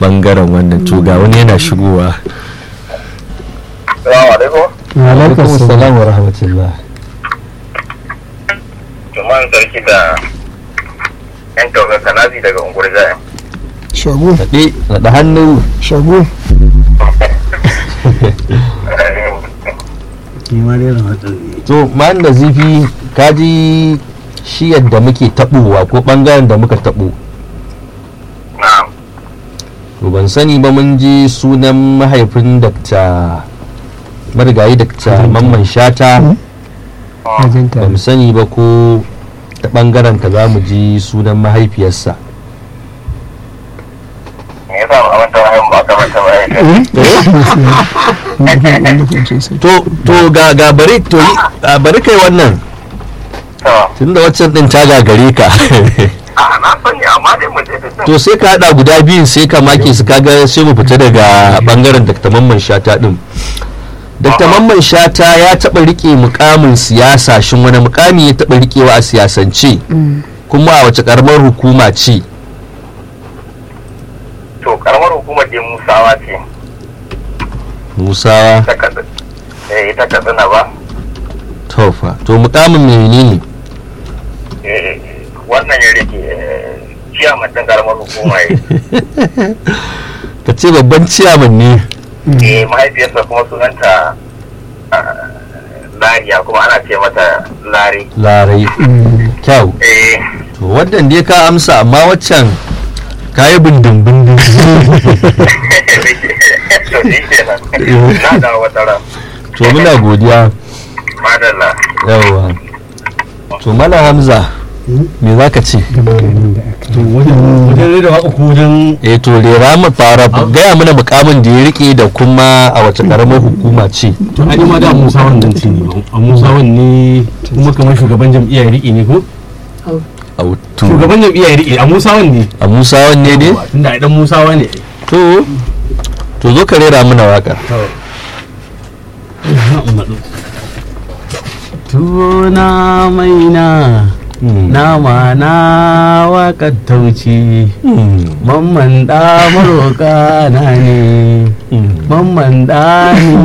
bangaren wannan to ga wani yana shigowa Salamu alaikum. alaikum salam wa rahmatullah Juman sarki da yan tauga kanazi daga unguwar jaya. shago kaɗe naɗa hannu shago to man da zifi kaji shi yadda muke taɓowa ko ɓangaren da muka taɓo Na'am. to ban sani ba mun ji sunan mahaifin dakta marigayi dakta mamman shata ba mu sani ba ko ta ɓangaren ka za mu ji sunan mahaifiyarsa Me yasa ba a manta wayan ba aka manta wayan? to to ga ga bari to yi a bari kai wannan To, tunda waccan din ta gagare ka a na sani amma dai mu je da to sai ka hada guda biyun sai ka make su kaga sai mu fita daga bangaren Dr. Mamman Shata din Dr. Mamman Shata ya taba rike mukamin siyasa shin wani mukami ya taba rikewa a siyasance kuma a wace karamar hukuma ce To, karamar hukumar dai Musawa ce. Musa Ta katsina. Eh, ita katsina ba. Tofa to mukamin menene Eh, wannan ya rike eh, ciyaman ɗin karamar hukuma ya ka ce babban ciyaman ne Eh, mahaifiyarsa kuma sunanta ah, Lariya kuma ana ce mata Lari. larai kyau Eh, to wannan dai ka amsa amma waccan ka yi bindin bindin to shi kenan. Na da wata ran. to muna godiya Madalla. yawa to mala hamza me za ka ce to wajen rera waka ko wajen eh to rera mu fara gaya mana mukamin da ya rike da kuma a wace karamar hukuma ce to ai ma da Musa wannan ce ne a Musa ne kuma kamar shugaban jam'iyyar riƙe ne ko a to shugaban jam'iyyar riƙe a Musa ne a musa wanne ne tunda ai dan Musa ne to to zo ka rera mana wakar tuna maina nama na waƙar tauci mamman da maroƙa na ne mamman da ni